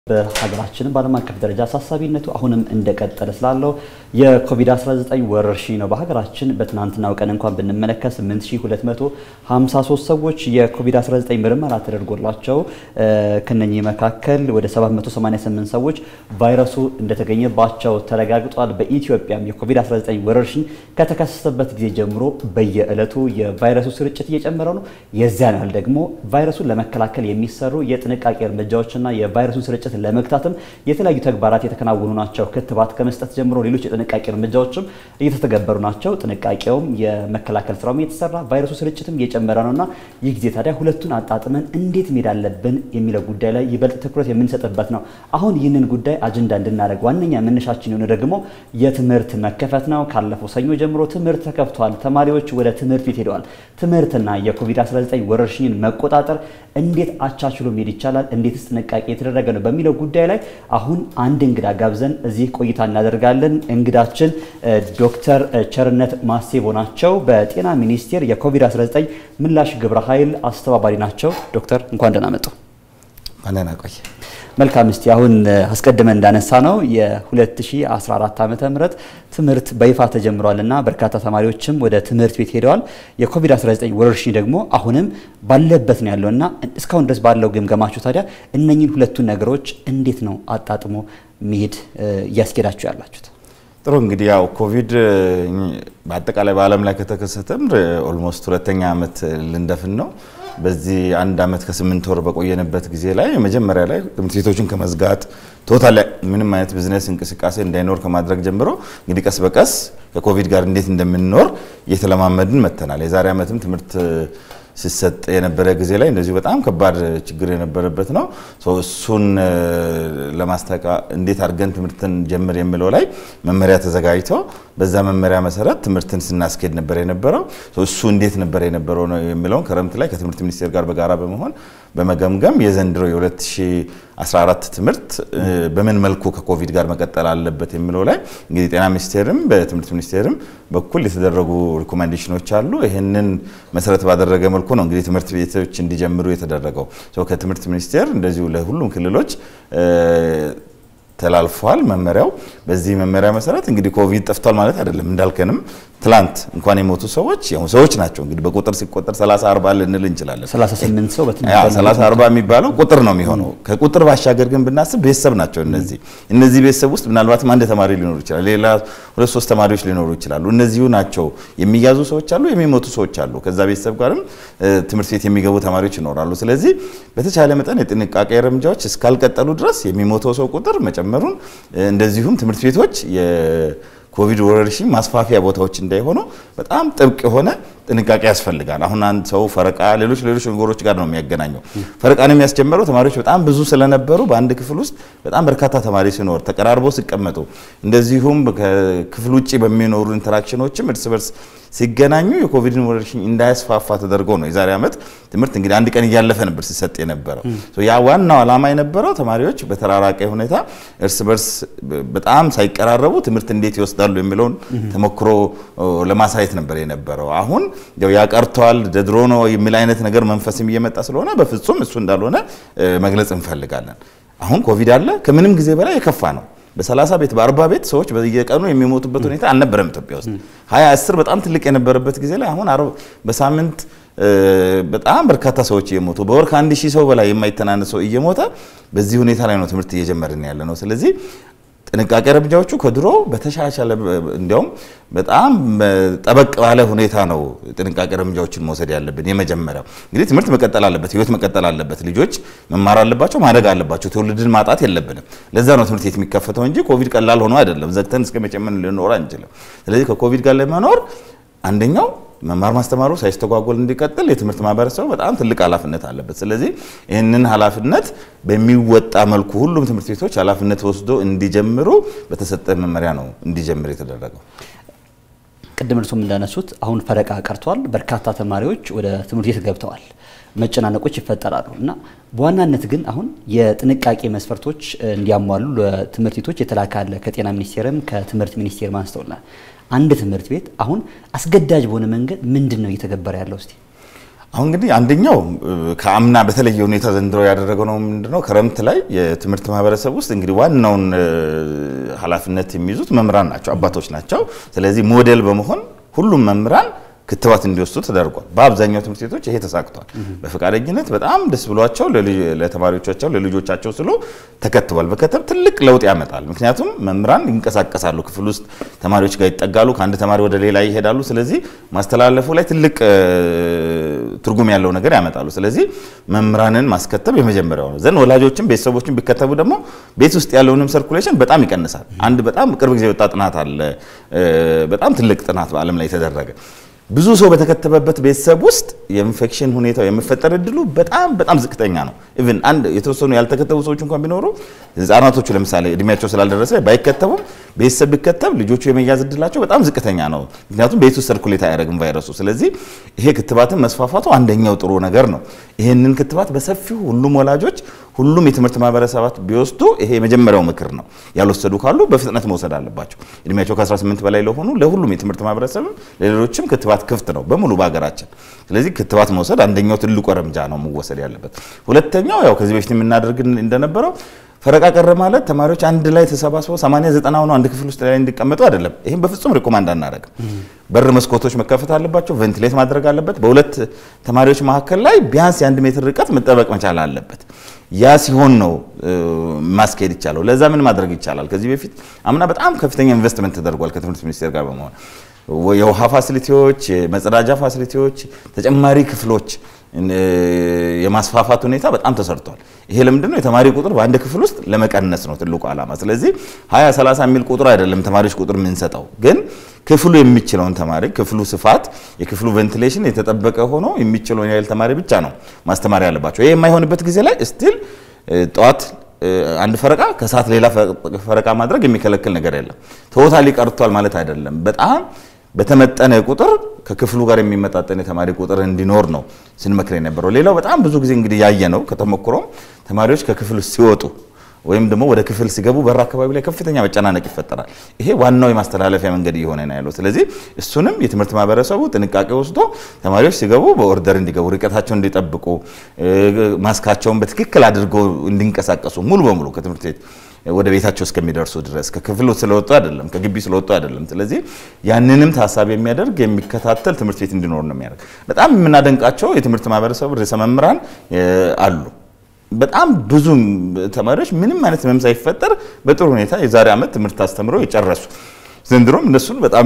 በሀገራችንም በዓለም አቀፍ ደረጃ አሳሳቢነቱ አሁንም እንደቀጠለ ስላለው የኮቪድ-19 ወረርሽኝ ነው። በሀገራችን በትናንትናው ቀን እንኳን ብንመለከት 8253 ሰዎች የኮቪድ-19 ምርመራ ተደርጎላቸው ከነኚህ መካከል ወደ 788 ሰዎች ቫይረሱ እንደተገኘባቸው ተረጋግጧል። በኢትዮጵያም የኮቪድ-19 ወረርሽኝ ከተከሰተበት ጊዜ ጀምሮ በየዕለቱ የቫይረሱ ስርጭት እየጨመረ ነው። የዚያን ያህል ደግሞ ቫይረሱን ለመከላከል የሚሰሩ የጥንቃቄ እርምጃዎችና የቫይረሱን ስርጭት ለመግታትም የተለያዩ ተግባራት የተከናወኑ ናቸው። ክትባት ከመስጠት ጀምሮ ሌሎች የጥንቃቄ እርምጃዎችም እየተተገበሩ ናቸው። ጥንቃቄውም የመከላከል ስራውም እየተሰራ ቫይረሱ ስርጭትም እየጨመረ ነውና ይህ ጊዜ ታዲያ ሁለቱን አጣጥመን እንዴት መሄድ አለብን የሚለው ጉዳይ ላይ ይበልጥ ትኩረት የምንሰጥበት ነው። አሁን ይህንን ጉዳይ አጀንዳ እንድናደርግ ዋነኛ መነሻችን የሆነ ደግሞ የትምህርት መከፈት ነው። ካለፈው ሰኞ ጀምሮ ትምህርት ተከፍቷል። ተማሪዎች ወደ ትምህርት ቤት ሄደዋል። ትምህርትና የኮቪድ-19 ወረርሽኝን መቆጣጠር እንዴት አቻችሎ መሄድ ይቻላል? እንዴትስ ጥንቃቄ የተደረገ ነው በሚለው ጉዳይ ላይ አሁን አንድ እንግዳ ጋብዘን እዚህ ቆይታ እናደርጋለን። እንግዳችን ዶክተር ቸርነት ማሴቦ ናቸው። በጤና ሚኒስቴር የኮቪድ-19 ምላሽ ግብረ ኃይል አስተባባሪ ናቸው። ዶክተር እንኳን ደህና መጡ። ደህና ቆየ። መልካም። እስቲ አሁን አስቀድመን እንዳነሳ ነው የ2014 ዓመተ ምህረት ትምህርት በይፋ ተጀምሯል እና በርካታ ተማሪዎችም ወደ ትምህርት ቤት ሄደዋል። የኮቪድ-19 ወረርሽኝ ደግሞ አሁንም ባለበት ነው ያለው እና እስካሁን ድረስ ባለው ግምገማችሁ ታዲያ እነኝን ሁለቱን ነገሮች እንዴት ነው አጣጥሞ መሄድ እያስኬዳችሁ ያላችሁት? ጥሩ እንግዲህ ያው ኮቪድ በአጠቃላይ በዓለም ላይ ከተከሰተም ኦልሞስት ሁለተኛ ዓመት ልንደፍን ነው። በዚህ አንድ ዓመት ከስምንት ወር በቆየንበት ጊዜ ላይ መጀመሪያ ላይ ትምህርት ቤቶችን ከመዝጋት ቶታል ምንም አይነት ቢዝነስ እንቅስቃሴ እንዳይኖር ከማድረግ ጀምሮ እንግዲህ ቀስ በቀስ ከኮቪድ ጋር እንዴት እንደምንኖር እየተለማመድን መጥተናል። የዛሬ ዓመትም ትምህርት ሲሰጥ የነበረ ጊዜ ላይ እንደዚሁ በጣም ከባድ ችግር የነበረበት ነው። እሱን ለማስተካ እንዴት አድርገን ትምህርትን ጀምር የሚለው ላይ መመሪያ ተዘጋጅቶ በዛ መመሪያ መሰረት ትምህርትን ስናስኬድ ነበር የነበረው። እሱ እንዴት ነበር የነበረው ነው የሚለውን ክረምት ላይ ከትምህርት ሚኒስቴር ጋር በጋራ በመሆን በመገምገም የዘንድሮ የ2014 ትምህርት በምን መልኩ ከኮቪድ ጋር መቀጠል አለበት የሚለው ላይ እንግዲህ ጤና ሚኒስቴርም በትምህርት ሚኒስቴርም በኩል የተደረጉ ሪኮሜንዴሽኖች አሉ። ይህንን መሰረት ባደረገ መልኩ ነው እንግዲህ ትምህርት ቤቶች እንዲጀምሩ የተደረገው። ከትምህርት ሚኒስቴር እንደዚሁ ለሁሉም ክልሎች ተላልፏል መመሪያው። በዚህ መመሪያ መሰረት እንግዲህ ኮቪድ ጠፍቷል ማለት አይደለም። እንዳልከንም ትላንት እንኳን የሞቱ ሰዎች ያው ሰዎች ናቸው። እንግዲህ በቁጥር ሲቆጠር 30 40 ልንል እንችላለን። 38 ሰው በትንሽ 30 40 የሚባለው ቁጥር ነው የሚሆነው። ከቁጥር ባሻገር ግን ብናስብ ቤተሰብ ናቸው እነዚህ እነዚህ ቤተሰብ ውስጥ ምናልባትም አንድ ተማሪ ሊኖሩ ይችላል፣ ሌላ ሁለት ሶስት ተማሪዎች ሊኖሩ ይችላሉ። እነዚሁ ናቸው የሚያዙ ሰዎች አሉ፣ የሚሞቱ ሰዎች አሉ። ከዛ ቤተሰብ ጋርም ትምህርት ቤት የሚገቡ ተማሪዎች ይኖራሉ። ስለዚህ በተቻለ መጠን የጥንቃቄ እርምጃዎች እስካልቀጠሉ ድረስ የሚሞተው ሰው ቁጥር መጨመሩን እንደዚሁም ትምህርት ቤቶች ኮቪድ ወረርሽኝ ማስፋፊያ ቦታዎች እንዳይሆኑ በጣም ጥብቅ የሆነ ጥንቃቄ ያስፈልጋል። አሁን አንድ ሰው ፈረቃ፣ ሌሎች ሌሎች ነገሮች ጋር ነው የሚያገናኘው። ፈረቃን የሚያስጀምረው ተማሪዎች በጣም ብዙ ስለነበሩ በአንድ ክፍል ውስጥ በጣም በርካታ ተማሪ ሲኖር ተቀራርበው ሲቀመጡ፣ እንደዚሁም ከክፍል ውጭ በሚኖሩ ኢንተራክሽኖችም እርስ በርስ ሲገናኙ የኮቪድን ወረርሽኝ እንዳያስፋፋ ተደርጎ ነው የዛሬ ዓመት ትምህርት እንግዲህ አንድ ቀን እያለፈ ነበር ሲሰጥ የነበረው። ያ ዋናው ዓላማ የነበረው ተማሪዎች በተራራቀ ሁኔታ እርስ በርስ በጣም ሳይቀራረቡ ትምህርት እንዴት ይወስዳሉ የሚለውን ተሞክሮ ለማሳየት ነበር የነበረው። አሁን ያው ያቀርተዋል ድሮ ነው የሚል አይነት ነገር መንፈስም እየመጣ ስለሆነ በፍጹም እሱ እንዳልሆነ መግለጽ እንፈልጋለን። አሁን ኮቪድ አለ፣ ከምንም ጊዜ በላይ የከፋ ነው። በ30 ቤት በ40 ቤት ሰዎች በየቀኑ የሚሞቱበት ሁኔታ አልነበረም ኢትዮጵያ ውስጥ። 20 10 በጣም ትልቅ የነበረበት ጊዜ ላይ አሁን በሳምንት በጣም በርካታ ሰዎች እየሞቱ በወር ከአንድ ሺህ ሰው በላይ የማይተናነስ ሰው እየሞተ በዚህ ሁኔታ ላይ ነው ትምህርት እየጀመርን ያለ ነው። ስለዚህ ጥንቃቄ እርምጃዎቹ ከድሮ በተሻሻለ እንዲያውም በጣም ጠበቅ ባለ ሁኔታ ነው ጥንቃቄ እርምጃዎችን መውሰድ ያለብን። የመጀመሪያው እንግዲህ ትምህርት መቀጠል አለበት፣ ህይወት መቀጠል አለበት። ልጆች መማር አለባቸው፣ ማደግ አለባቸው። ትውልድን ማጣት የለብንም። ለዛ ነው ትምህርት ቤት የሚከፈተው እንጂ ኮቪድ ቀላል ሆኖ አይደለም። ዘግተን እስከ መጨመን ልንኖር አንችልም። ስለዚህ ከኮቪድ ጋር ለመኖር አንደኛው መማር ማስተማሩ ሳይስተጓጎል እንዲቀጥል የትምህርት ማህበረሰቡ በጣም ትልቅ ኃላፊነት አለበት። ስለዚህ ይህንን ኃላፊነት በሚወጣ መልኩ ሁሉም ትምህርት ቤቶች ኃላፊነት ወስዶ እንዲጀምሩ በተሰጠ መመሪያ ነው እንዲጀምር የተደረገው። ቅድም እርሶም እንዳነሱት አሁን ፈረቃ ቀርቷል። በርካታ ተማሪዎች ወደ ትምህርት ቤት ገብተዋል። መጨናነቆች ይፈጠራሉ እና በዋናነት ግን አሁን የጥንቃቄ መስፈርቶች እንዲያሟሉ ለትምህርት ቤቶች የተላከ አለ። ከጤና ሚኒስቴርም ከትምህርት ሚኒስቴር አንስተውልናል። አንድ ትምህርት ቤት አሁን አስገዳጅ በሆነ መንገድ ምንድን ነው እየተገበረ ያለው? እስቲ አሁን እንግዲህ አንደኛው ከአምና በተለየ ሁኔታ ዘንድሮ ያደረገው ነው ምንድነው? ክረምት ላይ የትምህርት ማህበረሰብ ውስጥ እንግዲህ ዋናውን ኃላፊነት የሚይዙት መምህራን ናቸው፣ አባቶች ናቸው። ስለዚህ ሞዴል በመሆን ሁሉም መምህራን ክትባት እንዲወስዱ ተደርጓል። በአብዛኛው ትምህርት ቤቶች ይሄ ተሳክቷል። በፈቃደኝነት በጣም ደስ ብሏቸው ለተማሪዎቻቸው ለልጆቻቸው ስሎ ተከትቧል። በከተብ ትልቅ ለውጥ ያመጣል። ምክንያቱም መምህራን ይንቀሳቀሳሉ፣ ክፍል ውስጥ ተማሪዎች ጋር ይጠጋሉ፣ ከአንድ ተማሪ ወደ ሌላ ይሄዳሉ። ስለዚህ ማስተላለፉ ላይ ትልቅ ትርጉም ያለው ነገር ያመጣሉ። ስለዚህ መምህራንን ማስከተብ የመጀመሪያው ነው። ዘንድ ወላጆችም ቤተሰቦችን ቢከተቡ ደግሞ ቤት ውስጥ ያለውንም ሰርኩሌሽን በጣም ይቀንሳል። አንድ በጣም ቅርብ ጊዜ የወጣ ጥናት አለ። በጣም ትልቅ ጥናት በዓለም ላይ የተደረገ ብዙ ሰው በተከተበበት ቤተሰብ ውስጥ የኢንፌክሽን ሁኔታው የመፈጠር እድሉ በጣም በጣም ዝቅተኛ ነው። ኢቭን አንድ የተወሰኑ ያልተከተቡ ሰዎች እንኳን ቢኖሩ ህጻናቶቹ ለምሳሌ እድሜያቸው ስላልደረሰ ባይከተቡም ቤተሰብ ቢከተብ ልጆቹ የመያዝ እድላቸው በጣም ዝቅተኛ ነው። ምክንያቱም ቤት ውስጥ ሰርኩሌት አያደርግም ቫይረሱ። ስለዚህ ይሄ ክትባትን መስፋፋቱ አንደኛው ጥሩ ነገር ነው። ይህንን ክትባት በሰፊው ሁሉም ወላጆች ሁሉም የትምህርት ማህበረሰባት ቢወስዱ ይሄ የመጀመሪያው ምክር ነው። ያልወሰዱ ካሉ በፍጥነት መውሰድ አለባቸው። እድሜያቸው ከ18 በላይ ለሆኑ ለሁሉም የትምህርት ማህበረሰብ ለሌሎችም ክትባት ክፍት ነው በሙሉ በሀገራችን። ስለዚህ ክትባት መውሰድ አንደኛው ትልቁ እርምጃ ነው መወሰድ ያለበት። ሁለተኛው ያው ከዚህ በፊት የምናደርግ እንደነበረው ፈረቃ ቀረ ማለት ተማሪዎች አንድ ላይ ተሰባስበው 80 90 ሆነው አንድ ክፍል ውስጥ ላይ እንዲቀመጡ አይደለም። ይህም በፍጹም ሪኮማንድ አናደርግም። በር መስኮቶች መከፈት አለባቸው። ቬንቲሌት ማድረግ አለበት። በሁለት ተማሪዎች መካከል ላይ ቢያንስ የአንድ ሜትር ርቀት መጠበቅ መቻል አለበት። ያ ሲሆን ነው ማስኬድ ይቻለው። ለዛ ምን ማድረግ ይቻላል? ከዚህ በፊት አምና በጣም ከፍተኛ ኢንቨስትመንት ተደርጓል ከትምህርት ሚኒስቴር ጋር በመሆን የውሃ ፋሲሊቲዎች፣ የመጸዳጃ ፋሲሊቲዎች፣ ተጨማሪ ክፍሎች የማስፋፋት ሁኔታ በጣም ተሰርቷል። ይሄ ለምንድን ነው? የተማሪ ቁጥር በአንድ ክፍል ውስጥ ለመቀነስ ነው ትልቁ ዓላማ። ስለዚህ 20 30 የሚል ቁጥር አይደለም ተማሪዎች ቁጥር የምንሰጠው፣ ግን ክፍሉ የሚችለውን ተማሪ ክፍሉ ስፋት፣ የክፍሉ ቬንቲሌሽን የተጠበቀ ሆኖ የሚችለውን ያህል ተማሪ ብቻ ነው ማስተማር ያለባቸው። ይሄ የማይሆንበት ጊዜ ላይ ስቲል ጠዋት አንድ ፈረቃ ከሰዓት ሌላ ፈረቃ ማድረግ የሚከለክል ነገር የለም። ቶታሊ ቀርቷል ማለት አይደለም። በጣም በተመጠነ ቁጥር ከክፍሉ ጋር የሚመጣጠን የተማሪ ቁጥር እንዲኖር ነው ስንመክር የነበረው። ሌላው በጣም ብዙ ጊዜ እንግዲህ ያየ ነው ከተሞክሮም ተማሪዎች ከክፍል ሲወጡ ወይም ደግሞ ወደ ክፍል ሲገቡ በር አካባቢ ላይ ከፍተኛ መጨናነቅ ይፈጠራል። ይሄ ዋናው የማስተላለፊያ መንገድ እየሆነ ነው ያለው። ስለዚህ እሱንም የትምህርት ማህበረሰቡ ጥንቃቄ ወስዶ ተማሪዎች ሲገቡ በኦርደር እንዲገቡ፣ ርቀታቸውን እንዲጠብቁ፣ ማስካቸውን በትክክል አድርገው እንዲንቀሳቀሱ ሙሉ በሙሉ ከትምህርት ቤት ወደ ቤታቸው እስከሚደርሱ ድረስ ከክፍሉ ስለወጡ አይደለም፣ ከግቢ ስለወጡ አይደለም። ስለዚህ ያንንም ታሳቢ የሚያደርግ የሚከታተል ትምህርት ቤት እንዲኖር ነው የሚያደርግ። በጣም የምናደንቃቸው የትምህርት ማህበረሰቡ ርዕሰ መምህራን አሉ። በጣም ብዙ ተማሪዎች ምንም አይነት ህመም ሳይፈጠር በጥሩ ሁኔታ የዛሬ ዓመት ትምህርት አስተምረው የጨረሱ ዘንድሮም እነሱን በጣም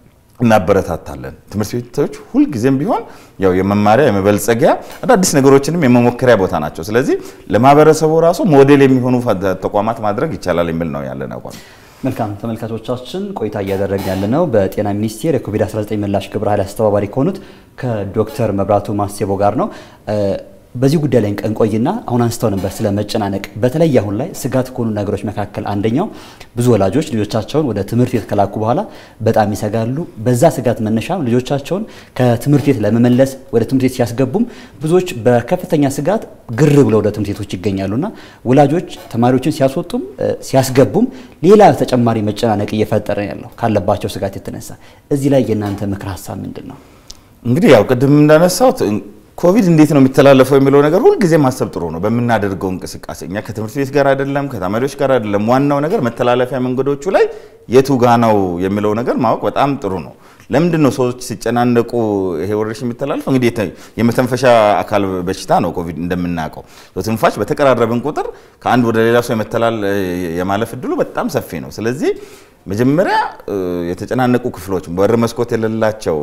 እናበረታታለን። ትምህርት ቤቶች ሁልጊዜም ቢሆን ያው የመማሪያ የመበልጸጊያ አዳዲስ ነገሮችንም የመሞከሪያ ቦታ ናቸው። ስለዚህ ለማህበረሰቡ ራሱ ሞዴል የሚሆኑ ተቋማት ማድረግ ይቻላል የሚል ነው ያለን አቋም። መልካም ተመልካቾቻችን ቆይታ እያደረግን ያለነው በጤና ሚኒስቴር የኮቪድ-19 ምላሽ ግብረ ኃይል አስተባባሪ ከሆኑት ከዶክተር መብራቱ ማሴቦ ጋር ነው። በዚህ ጉዳይ ላይ እንቆይና አሁን አንስተው ነበር ስለ መጨናነቅ። በተለይ አሁን ላይ ስጋት ከሆኑ ነገሮች መካከል አንደኛው ብዙ ወላጆች ልጆቻቸውን ወደ ትምህርት ቤት ከላኩ በኋላ በጣም ይሰጋሉ። በዛ ስጋት መነሻም ልጆቻቸውን ከትምህርት ቤት ለመመለስ ወደ ትምህርት ቤት ሲያስገቡም ብዙዎች በከፍተኛ ስጋት ግር ብለው ወደ ትምህርት ቤቶች ይገኛሉና ወላጆች ተማሪዎችን ሲያስወጡም ሲያስገቡም ሌላ ተጨማሪ መጨናነቅ እየፈጠረ ያለው ካለባቸው ስጋት የተነሳ እዚህ ላይ የእናንተ ምክር ሀሳብ ምንድን ነው? እንግዲህ ያው ቅድም እንዳነሳሁት ኮቪድ እንዴት ነው የሚተላለፈው የሚለው ነገር ሁልጊዜ ማሰብ ጥሩ ነው። በምናደርገው እንቅስቃሴ እኛ ከትምህርት ቤት ጋር አይደለም፣ ከተማሪዎች ጋር አይደለም። ዋናው ነገር መተላለፊያ መንገዶቹ ላይ የቱ ጋ ነው የሚለው ነገር ማወቅ በጣም ጥሩ ነው። ለምንድን ነው ሰዎች ሲጨናነቁ ይሄ ወረርሽኝ የሚተላለፈው? እንግዲህ የመተንፈሻ አካል በሽታ ነው ኮቪድ እንደምናውቀው። ትንፋሽ በተቀራረብን ቁጥር ከአንድ ወደ ሌላ ሰው የመተላል የማለፍ እድሉ በጣም ሰፊ ነው። ስለዚህ መጀመሪያ የተጨናነቁ ክፍሎች በር መስኮት የሌላቸው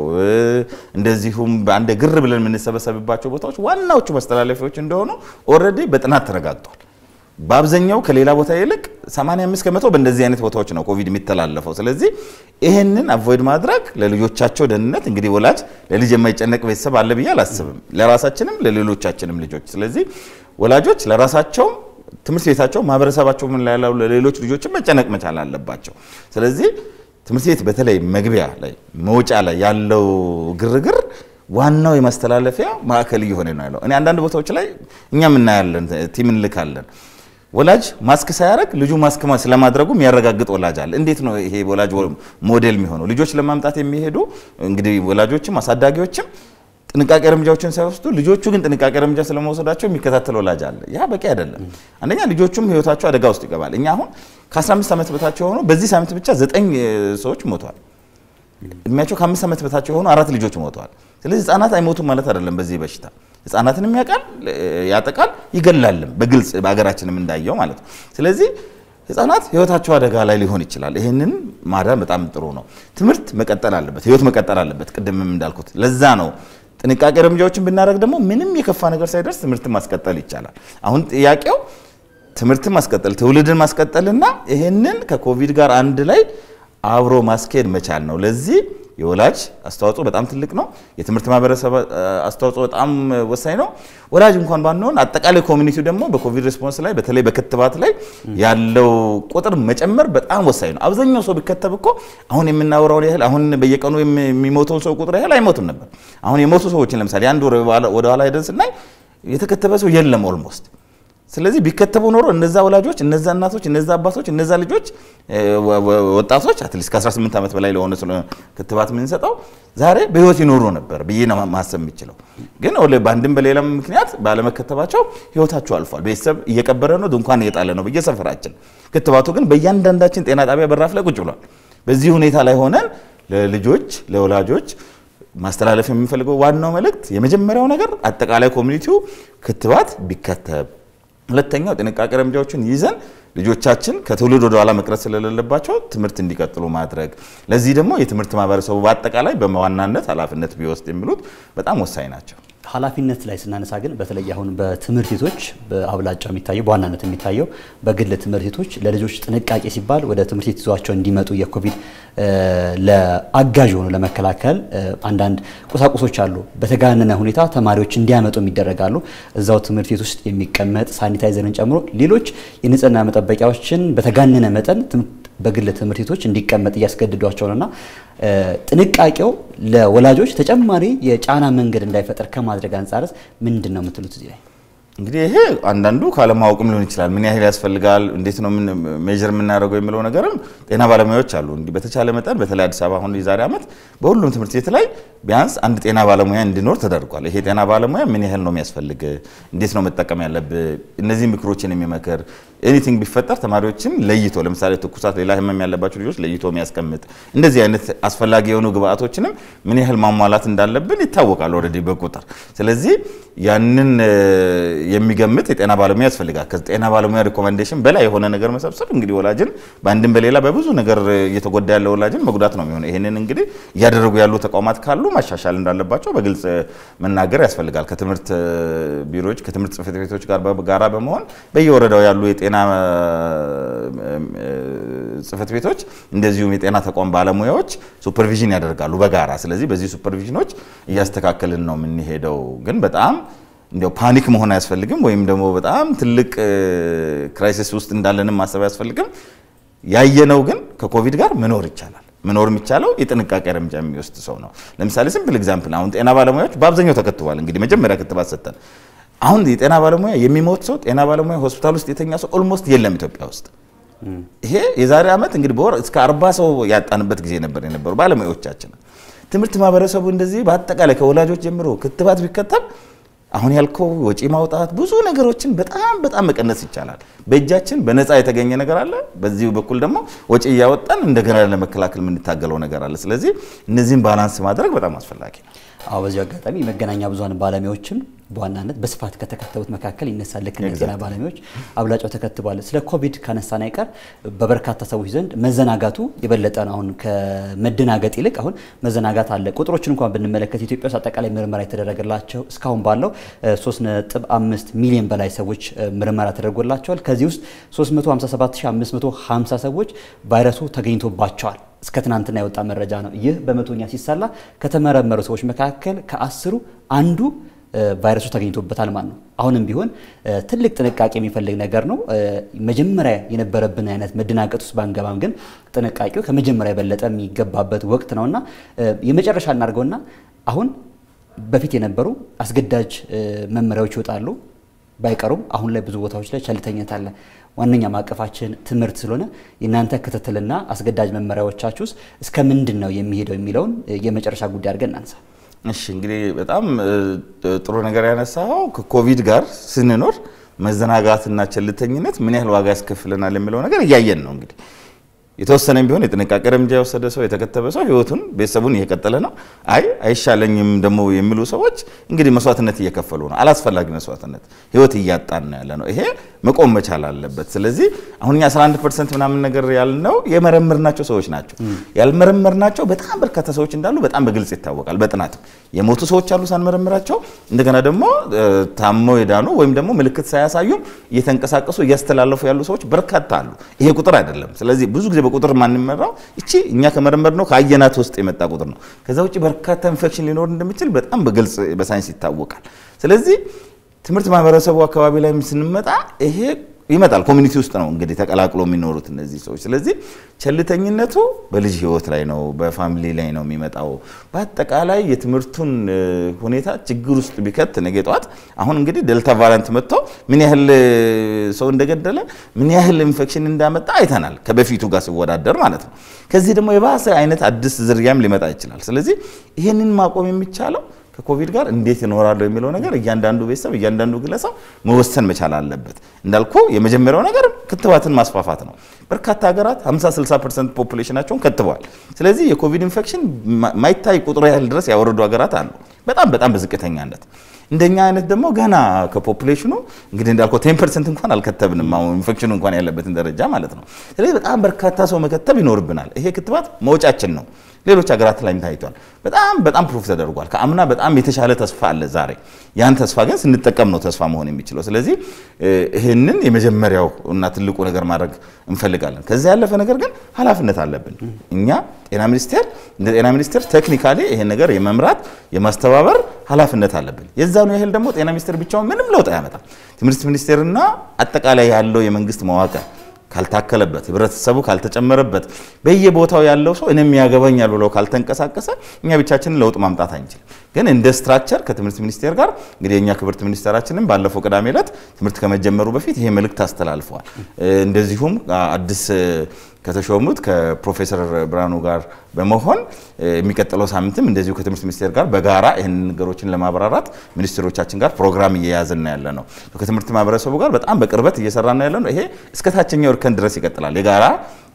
እንደዚሁም በአንድ ግር ብለን የምንሰበሰብባቸው ቦታዎች ዋናዎቹ ማስተላለፊያዎች እንደሆኑ ኦልሬዲ በጥናት ተረጋግጧል። በአብዛኛው ከሌላ ቦታ ይልቅ 85 ከመቶ በእንደዚህ አይነት ቦታዎች ነው ኮቪድ የሚተላለፈው። ስለዚህ ይህንን አቮይድ ማድረግ ለልጆቻቸው ደህንነት እንግዲህ ወላጅ ለልጅ የማይጨነቅ ቤተሰብ አለ ብዬ አላስብም፣ ለራሳችንም ለሌሎቻችንም ልጆች። ስለዚህ ወላጆች ለራሳቸውም ትምህርት ቤታቸው ማህበረሰባቸው ምን ላይ ያለው ለሌሎች ልጆችም መጨነቅ መቻል አለባቸው። ስለዚህ ትምህርት ቤት በተለይ መግቢያ ላይ መውጫ ላይ ያለው ግርግር ዋናው የማስተላለፊያ ማዕከል እየሆነ ነው ያለው። እኔ አንዳንድ ቦታዎች ላይ እኛም እናያለን፣ ቲም እንልካለን። ወላጅ ማስክ ሳያደርግ ልጁ ማስክ ስለማድረጉ የሚያረጋግጥ ወላጅ አለ። እንዴት ነው ይሄ ወላጅ ሞዴል የሚሆነው? ልጆች ለማምጣት የሚሄዱ እንግዲህ ወላጆችም አሳዳጊዎችም ጥንቃቄ እርምጃዎችን ሳይወስዱ ልጆቹ ግን ጥንቃቄ እርምጃ ስለመውሰዳቸው የሚከታተል ወላጅ አለ። ያ በቂ አይደለም። አንደኛ ልጆቹም ህይወታቸው አደጋ ውስጥ ይገባል። እኛ አሁን ከ15 ዓመት በታች የሆኑ በዚህ ሳምንት ብቻ ዘጠኝ ሰዎች ሞተዋል። እድሜያቸው ከአምስት ዓመት በታች የሆኑ አራት ልጆች ሞተዋል። ስለዚህ ህጻናት አይሞቱም ማለት አይደለም። በዚህ በሽታ ህጻናትንም ያውቃል፣ ያጠቃል፣ ይገላልም በግልጽ በሀገራችንም እንዳየው ማለት ነው። ስለዚህ ህጻናት ህይወታቸው አደጋ ላይ ሊሆን ይችላል። ይህንን ማዳን በጣም ጥሩ ነው። ትምህርት መቀጠል አለበት፣ ህይወት መቀጠል አለበት። ቅድምም እንዳልኩት ለዛ ነው ጥንቃቄ እርምጃዎችን ብናደርግ ደግሞ ምንም የከፋ ነገር ሳይደርስ ትምህርትን ማስቀጠል ይቻላል። አሁን ጥያቄው ትምህርትን ማስቀጠል ትውልድን ማስቀጠልና ይህንን ከኮቪድ ጋር አንድ ላይ አብሮ ማስኬድ መቻል ነው። ለዚህ የወላጅ አስተዋጽኦ በጣም ትልቅ ነው። የትምህርት ማህበረሰብ አስተዋጽኦ በጣም ወሳኝ ነው። ወላጅ እንኳን ባንሆን አጠቃላይ ኮሚኒቲው ደግሞ በኮቪድ ሪስፖንስ ላይ በተለይ በክትባት ላይ ያለው ቁጥር መጨመር በጣም ወሳኝ ነው። አብዛኛው ሰው ቢከተብ እኮ አሁን የምናወራውን ያህል አሁን በየቀኑ የሚሞተው ሰው ቁጥር ያህል አይሞትም ነበር። አሁን የሞቱ ሰዎችን ለምሳሌ አንድ ወር ወደኋላ ሄደን ስናይ የተከተበ ሰው የለም ኦልሞስት ስለዚህ ቢከተቡ ኖሮ እነዛ ወላጆች፣ እነዛ እናቶች፣ እነዛ አባቶች፣ እነዛ ልጆች ወጣቶች አትሊስት ከ18 ዓመት በላይ ለሆነ ስለ ክትባት የምንሰጠው ዛሬ በህይወት ይኖሩ ነበር ብዬ ነው ማሰብ የሚችለው። ግን በአንድም በሌላም ምክንያት ባለመከተባቸው ህይወታቸው አልፏል። ቤተሰብ እየቀበረ ነው፣ ድንኳን እየጣለ ነው በየሰፈራችን። ክትባቱ ግን በእያንዳንዳችን ጤና ጣቢያ በራፍ ላይ ቁጭ ብሏል። በዚህ ሁኔታ ላይ ሆነን ለልጆች ለወላጆች ማስተላለፍ የምንፈልገው ዋናው መልእክት የመጀመሪያው ነገር አጠቃላይ ኮሚኒቲው ክትባት ቢከተብ ሁለተኛው ጥንቃቄ እርምጃዎችን ይዘን ልጆቻችን ከትውልድ ወደ ኋላ መቅረት ስለሌለባቸው ትምህርት እንዲቀጥሉ ማድረግ፣ ለዚህ ደግሞ የትምህርት ማህበረሰቡ በአጠቃላይ በዋናነት ኃላፊነት ቢወስድ የሚሉት በጣም ወሳኝ ናቸው። ኃላፊነት ላይ ስናነሳ ግን በተለይ አሁን በትምህርት ቤቶች በአብላጫ የሚታየው በዋናነት የሚታየው በግል ትምህርት ቤቶች ለልጆች ጥንቃቄ ሲባል ወደ ትምህርት ቤት ይዟቸው እንዲመጡ የኮቪድ ለአጋዥ የሆኑ ለመከላከል አንዳንድ ቁሳቁሶች አሉ። በተጋነነ ሁኔታ ተማሪዎች እንዲያመጡ ይደረጋሉ። እዛው ትምህርት ቤት ውስጥ የሚቀመጥ ሳኒታይዘርን ጨምሮ ሌሎች የንጽህና መጠበቂያዎችን በተጋነነ መጠን በግል ትምህርት ቤቶች እንዲቀመጥ እያስገድዷቸው ነውና ጥንቃቄው ለወላጆች ተጨማሪ የጫና መንገድ እንዳይፈጠር ከማድረግ አንጻርስ ምንድን ነው የምትሉት እዚህ ላይ? እንግዲህ ይሄ አንዳንዱ ካለማወቅም ሊሆን ይችላል። ምን ያህል ያስፈልጋል፣ እንዴት ነው ሜዥር የምናደርገው የሚለው ነገርም ጤና ባለሙያዎች አሉ። እንዲህ በተቻለ መጠን በተለይ አዲስ አበባ አሁን የዛሬ ዓመት በሁሉም ትምህርት ቤት ላይ ቢያንስ አንድ ጤና ባለሙያ እንዲኖር ተደርጓል። ይሄ ጤና ባለሙያ ምን ያህል ነው የሚያስፈልግ፣ እንዴት ነው መጠቀም ያለብህ፣ እነዚህ ምክሮችን የሚመክር ኤኒቲንግ ቢፈጠር ተማሪዎችም ለይቶ ለምሳሌ ትኩሳት፣ ሌላ ህመም ያለባቸው ልጆች ለይቶ የሚያስቀምጥ እንደዚህ አይነት አስፈላጊ የሆኑ ግብአቶችንም ምን ያህል ማሟላት እንዳለብን ይታወቃል ኦልሬዲ በቁጥር ስለዚህ ያንን የሚገምት የጤና ባለሙያ ያስፈልጋል። ከጤና ባለሙያ ሪኮሜንዴሽን በላይ የሆነ ነገር መሰብሰብ እንግዲህ ወላጅን በአንድም በሌላ በብዙ ነገር እየተጎዳ ያለ ወላጅን መጉዳት ነው የሚሆነው። ይህንን እንግዲህ እያደረጉ ያሉ ተቋማት ካሉ ማሻሻል እንዳለባቸው በግልጽ መናገር ያስፈልጋል። ከትምህርት ቢሮዎች ከትምህርት ጽሕፈት ቤቶች ጋር ጋራ በመሆን በየወረዳው ያሉ የጤና ጽሕፈት ቤቶች እንደዚሁም የጤና ተቋም ባለሙያዎች ሱፐርቪዥን ያደርጋሉ በጋራ። ስለዚህ በዚህ ሱፐርቪዥኖች እያስተካከልን ነው የምንሄደው ግን በጣም እንዲያው ፓኒክ መሆን አያስፈልግም፣ ወይም ደግሞ በጣም ትልቅ ክራይሲስ ውስጥ እንዳለንም ማሰብ አያስፈልግም። ያየነው ግን ከኮቪድ ጋር መኖር ይቻላል። መኖር የሚቻለው የጥንቃቄ እርምጃ የሚወስድ ሰው ነው። ለምሳሌ ሲምፕል ኤግዛምፕል አሁን ጤና ባለሙያዎች በአብዛኛው ተከትቧል። እንግዲህ መጀመሪያ ክትባት ሰጠን። አሁን የጤና ባለሙያ የሚሞት ሰው ጤና ባለሙያ ሆስፒታል ውስጥ የተኛ ሰው ኦልሞስት የለም ኢትዮጵያ ውስጥ። ይሄ የዛሬ ዓመት እንግዲህ በወር እስከ አርባ ሰው ያጣንበት ጊዜ ነበር የነበሩ ባለሙያዎቻችን። ትምህርት ማህበረሰቡ እንደዚህ በአጠቃላይ ከወላጆች ጀምሮ ክትባት ቢከተብ አሁን ያልከው ወጪ ማውጣት ብዙ ነገሮችን በጣም በጣም መቀነስ ይቻላል። በእጃችን በነፃ የተገኘ ነገር አለ። በዚህ በኩል ደግሞ ወጪ እያወጣን እንደገና ለመከላከል የምንታገለው ነገር አለ። ስለዚህ እነዚህን ባላንስ ማድረግ በጣም አስፈላጊ ነው። አዎ በዚሁ አጋጣሚ የመገናኛ ብዙኃን ባለሙያዎችም በዋናነት በስፋት ከተከተቡት መካከል ይነሳል። ልክ እንደ ጤና ባለሙያዎች አብላጫው ተከትቧል። ስለ ኮቪድ ካነሳን አይቀር በበርካታ ሰዎች ዘንድ መዘናጋቱ የበለጠ ነው። አሁን ከመደናገጥ ይልቅ አሁን መዘናጋት አለ። ቁጥሮችን እንኳን ብንመለከት ኢትዮጵያ ውስጥ አጠቃላይ ምርመራ የተደረገላቸው እስካሁን ባለው 3.5 ሚሊዮን በላይ ሰዎች ምርመራ ተደርጎላቸዋል። ከዚህ ውስጥ 357550 ሰዎች ቫይረሱ ተገኝቶባቸዋል። እስከ ትናንትና የወጣ መረጃ ነው። ይህ በመቶኛ ሲሰላ ከተመረመሩ ሰዎች መካከል ከአስሩ አንዱ ቫይረሱ ተገኝቶበታል ማለት ነው። አሁንም ቢሆን ትልቅ ጥንቃቄ የሚፈልግ ነገር ነው። መጀመሪያ የነበረብን አይነት መደናገጥ ውስጥ ባንገባም ግን ጥንቃቄው ከመጀመሪያ የበለጠ የሚገባበት ወቅት ነውና የመጨረሻ እናድርገውና አሁን በፊት የነበሩ አስገዳጅ መመሪያዎች ይወጣሉ ባይቀሩም አሁን ላይ ብዙ ቦታዎች ላይ ቸልተኝነት አለ። ዋነኛ ማዕቀፋችን ትምህርት ስለሆነ የእናንተ ክትትልና አስገዳጅ መመሪያዎቻችሁ ውስጥ እስከ ምንድን ነው የሚሄደው የሚለውን የመጨረሻ ጉዳይ አድርገን እናንሳ። እሺ እንግዲህ በጣም ጥሩ ነገር ያነሳው ከኮቪድ ጋር ስንኖር መዘናጋትና ቸልተኝነት ምን ያህል ዋጋ ያስከፍለናል የሚለው ነገር እያየን ነው እንግዲህ የተወሰነም ቢሆን የጥንቃቄ እርምጃ የወሰደ ሰው የተከተበ ሰው ህይወቱን ቤተሰቡን እየቀጠለ ነው። አይ አይሻለኝም ደግሞ የሚሉ ሰዎች እንግዲህ መስዋዕትነት እየከፈሉ ነው። አላስፈላጊ መስዋዕትነት ህይወት እያጣን ነው ያለ ነው። ይሄ መቆም መቻል አለበት። ስለዚህ አሁን እኛ 11 ፐርሰንት ምናምን ነገር ያልነው የመረመርናቸው ሰዎች ናቸው። ያልመረመርናቸው በጣም በርካታ ሰዎች እንዳሉ በጣም በግልጽ ይታወቃል። በጥናትም የሞቱ ሰዎች አሉ ሳንመረምራቸው። እንደገና ደግሞ ታመው የዳኑ ወይም ደግሞ ምልክት ሳያሳዩም እየተንቀሳቀሱ እያስተላለፉ ያሉ ሰዎች በርካታ አሉ። ይሄ ቁጥር አይደለም። ስለዚህ ብዙ ጊዜ በቁጥር ማንመራው እቺ እኛ ከመረመር ነው ከአየናት ውስጥ የመጣ ቁጥር ነው። ከዛ ውጭ በርካታ ኢንፌክሽን ሊኖር እንደሚችል በጣም በግልጽ በሳይንስ ይታወቃል። ስለዚህ ትምህርት ማህበረሰቡ አካባቢ ላይ ስንመጣ ይሄ ይመጣል። ኮሚኒቲ ውስጥ ነው እንግዲህ ተቀላቅሎ የሚኖሩት እነዚህ ሰዎች። ስለዚህ ቸልተኝነቱ በልጅ ህይወት ላይ ነው፣ በፋሚሊ ላይ ነው የሚመጣው። በአጠቃላይ የትምህርቱን ሁኔታ ችግር ውስጥ ቢከት ነገ ጠዋት አሁን እንግዲህ ዴልታ ቫሪያንት መጥቶ ምን ያህል ሰው እንደገደለ ምን ያህል ኢንፌክሽን እንዳመጣ አይተናል፣ ከበፊቱ ጋር ሲወዳደር ማለት ነው። ከዚህ ደግሞ የባሰ አይነት አዲስ ዝርያም ሊመጣ ይችላል። ስለዚህ ይህንን ማቆም የሚቻለው ከኮቪድ ጋር እንዴት ይኖራለሁ የሚለው ነገር እያንዳንዱ ቤተሰብ እያንዳንዱ ግለሰብ መወሰን መቻል አለበት። እንዳልኩ የመጀመሪያው ነገር ክትባትን ማስፋፋት ነው። በርካታ ሀገራት 50 60 ፐርሰንት ፖፑሌሽናቸውን ከትበዋል። ስለዚህ የኮቪድ ኢንፌክሽን ማይታይ ቁጥር ያህል ድረስ ያወረዱ ሀገራት አሉ፣ በጣም በጣም በዝቅተኛነት እንደኛ አይነት ደግሞ ገና ከፖፑሌሽኑ እንግዲህ እንዳልከው ቴን ፐርሰንት እንኳን አልከተብንም። አሁን ኢንፌክሽኑ እንኳን ያለበትን ደረጃ ማለት ነው። ስለዚህ በጣም በርካታ ሰው መከተብ ይኖርብናል። ይሄ ክትባት መውጫችን ነው። ሌሎች ሀገራት ላይም ታይቷል። በጣም በጣም ፕሩፍ ተደርጓል። ከአምና በጣም የተሻለ ተስፋ አለ ዛሬ። ያን ተስፋ ግን ስንጠቀም ነው ተስፋ መሆን የሚችለው። ስለዚህ ይህንን የመጀመሪያው እና ትልቁ ነገር ማድረግ እንፈልጋለን። ከዚያ ያለፈ ነገር ግን ኃላፊነት አለብን እኛ ጤና ሚኒስቴር እንደ ጤና ሚኒስቴር ቴክኒካሊ ይሄን ነገር የመምራት የማስተባበር ኃላፊነት አለብን። የዛኑ ያህል ደግሞ ጤና ሚኒስቴር ብቻውን ምንም ለውጥ አያመጣም። ትምህርት ሚኒስቴርና አጠቃላይ ያለው የመንግስት መዋቅር ካልታከለበት ህብረተሰቡ ካልተጨመረበት በየቦታው ያለው ሰው እኔም ያገባኛል ብሎ ካልተንቀሳቀሰ እኛ ብቻችንን ለውጥ ማምጣት አንችልም። ግን እንደ ስትራክቸር ከትምህርት ሚኒስቴር ጋር እንግዲህ የእኛ ክብርት ሚኒስቴራችንም ባለፈው ቅዳሜ ዕለት ትምህርት ከመጀመሩ በፊት ይሄ መልእክት አስተላልፈዋል። እንደዚሁም አዲስ ከተሾሙት ከፕሮፌሰር ብርሃኑ ጋር በመሆን የሚቀጥለው ሳምንትም እንደዚሁ ከትምህርት ሚኒስቴር ጋር በጋራ ይህን ነገሮችን ለማብራራት ሚኒስትሮቻችን ጋር ፕሮግራም እየያዝን ያለ ነው። ከትምህርት ማህበረሰቡ ጋር በጣም በቅርበት እየሰራ ነው ያለ ነው። ይሄ እስከ ታችኛው እርከን ድረስ ይቀጥላል። የጋራ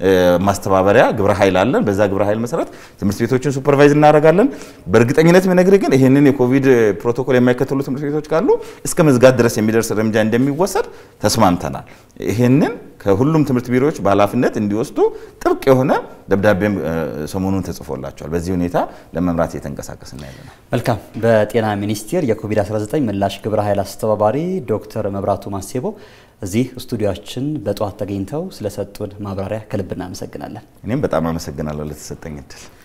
ማስተባበሪያ ግብረ ኃይል አለን። በዛ ግብረ ኃይል መሰረት ትምህርት ቤቶችን ሱፐርቫይዝ እናደርጋለን። በእርግጠኝነት የሚነግርህ ግን ይህንን የኮቪድ ፕሮቶኮል የማይከተሉ ትምህርት ቤቶች ካሉ እስከ መዝጋት ድረስ የሚደርስ እርምጃ እንደሚወሰድ ተስማምተናል። ይህንን ከሁሉም ትምህርት ቢሮዎች በኃላፊነት እንዲወስዱ ጥብቅ የሆነ ደብዳቤም ሰሞኑን ተጽፎላቸዋል። በዚህ ሁኔታ ለመምራት እየተንቀሳቀስን ያለ ነው። መልካም። በጤና ሚኒስቴር የኮቪድ-19 ምላሽ ግብረ ኃይል አስተባባሪ ዶክተር መብራቱ ማሴቦ እዚህ ስቱዲዮችን በጠዋት ተገኝተው ስለሰጡን ማብራሪያ ከልብ እናመሰግናለን። እኔም በጣም አመሰግናለሁ ለተሰጠኝ እድል።